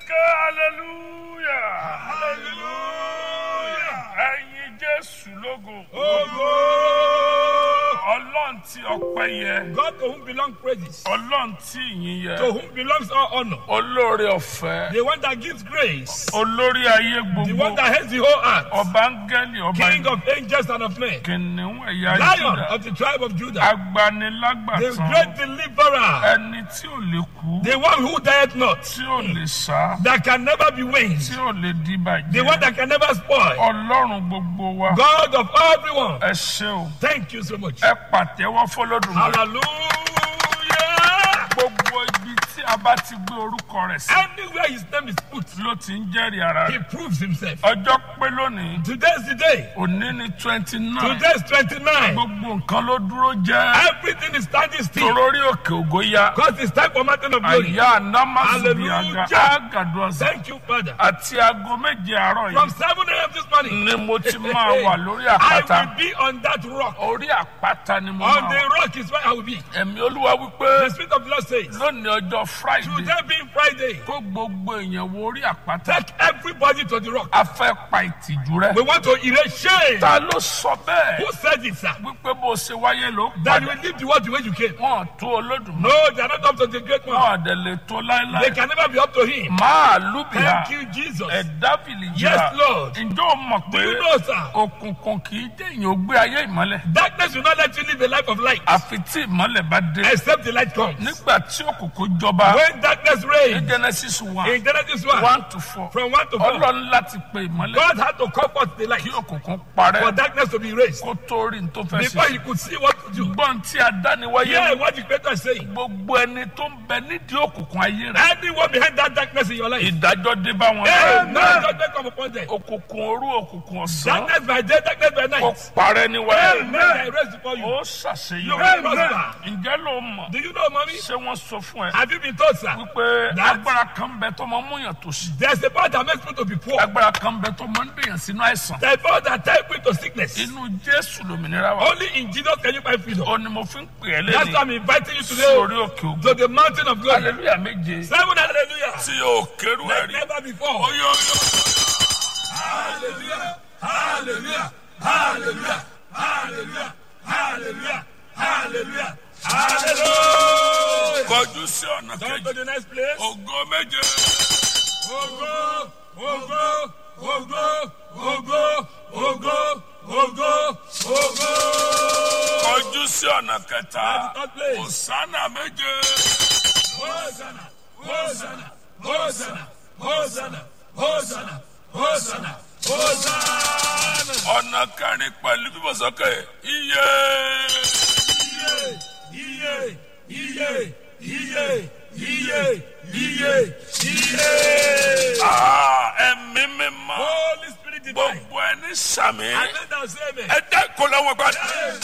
ké hallelujah hallelujah ẹ̀yin jésù lógo Ogo! ọlọ́run tí ọpẹ́ yẹ God to whom belong praises, ọlọ́run tí ìyìn to yẹ whom belongs all honor, olóore ọ̀fẹ́ the one that gives grace, olórí ayé the gbogbo one that heads the whole earth, ọba áńgẹ́lì ọba King of angels and of men, kìnìún ẹ̀yà Lion Júdà of the tribe of Judah, the agbanilágbàtàn great deliverer, ẹni tí ò lè kú the one who died not, tí ò lè sá that can never be winged, tí ò lè the dìbàjẹ́ one that can never spoil, ọlọ́run gbogbo wa God of everyone. ẹ ṣé o Thank you so much. ẹ pàtẹ́wọ́ fọlọ́dún Hallelujah. gbogbo ibi tí a bá ti gbé orúkọ rẹ̀ sí Anywhere his name is put, ló ti ń jẹ́rìí ara he rẹ̀ proves himself. ọjọ́ pé lónìí Today is the day. òní ní twenty nine Today is 29. gbogbo nǹkan ló dúró jẹ́ Everything is standing still. torórí òkè ògo ya Because it's time for mountain of glory. àyà anamasubiaga Hallelujah. agaduasa Thank you, Father. àti aago méje àárọ̀ From yìí 7 a.m. this morning, ni mo ti máa wà lórí I àpáta will be on that rock. orí àpáta ni mo On máa the wà rock is where I will be. ẹ̀mí olúwa wípé The Spirit of the Lord says, lónìí ọjọ́ friday Today being Friday, kó gbogbo èèyàn wo orí àpáta take everybody to the rock. a fẹ́ pa ìtìjú rẹ We want to erase shame. ta ló sọ bẹ́ẹ̀ Who said it, sir? wípé bó ṣe wáyé ló That you padà will leave the world the way you came. wọn tó olódùmarè No, they are not up to the great one. wọn àdẹ lè tó They láéláé can never be up to him. máa lùbìyà Thank you, Jesus. ẹ̀dá fìlì Yes, jìrà Lord. ǹjọ́ o mọ̀ Do pé you know, sir? òkùnkùn kì í jẹ́ èèyàn ó gbé ayé ìmọ́lẹ̀ Darkness will not let you live a life of light àfi tí ìmọ́lẹ̀ bá dé except the light comes. nígbà tí òkùnkùn jọba When darkness ní reigns, genesis one in Genesis 1, one to four from 1 to 4, ọlọ́run láti pe ìmọ́lẹ̀ God had to comfort the light kí òkùnkùn for parẹ́ darkness to be erased kó tó rí ní tó fẹ́ before ṣe he could see what to do. gbọ́n tí a dá ni wáyé Hear what the Creator is saying. gbogbo ẹni tó ń bẹ nídìí òkùnkùn ayé rẹ Anyone behind that darkness in your life, ìdájọ́ dé bá wọn Amen. lẹ́yìn Judgment come upon them. òkùnkùn òru òkùnkùn ọ̀sán Darkness by day, darkness by kó night. parẹ́ ní wáyé Amen. I raise before you. ó You ṣàṣeyọrí will prosper. ǹjẹ́ ló mọ̀ Do you know, mommy? ṣé wọ́n sọ fún ẹ Have you been told, sir? wípé That- agbára kan bẹ tó máa ń múyàn tó sí There's a power that makes people to be poor. agbára kan bẹ tó máa ń dèyàn sínú àìsàn There's a power that takes people to sickness. inú jésù lòmìnira wa Only in Jesus can you find freedom. ó ní mo fi ń pè é That's why lẹ́yìn I'm inviting you sí today orí òkè ògùn to the mountain of glory. hallelujah méje Seven hallelujah. tí o kérú ẹ̀ Like rí never before. oyè oyè. Hallelujah. Hallelujah. Hallelujah. Hallelujah. Hallelujah. Hallelujah. Hallelujah. kọjú sí ọ̀nà Come kejì to the next place. ògo méje Ogo, ogo, ogo, ogo, ogo, ogo, ogo. kọjú sí ọ̀nà kẹta Third place. òsánà méje Hosanna, Hosanna, Hosanna, Hosanna, Hosanna, Hosanna, Hosanna. ọ̀nà kẹrin pẹ̀lú bíbọ̀sọ́kè iye Iye, iye, iye, iye, iye, iye. Ah, ẹ̀mí mímọ́ Holy Spirit divine. gbogbo ẹni sàmì Amen. and say amen. ẹ dá ìkọlọ́wọ́ gbàdúrà.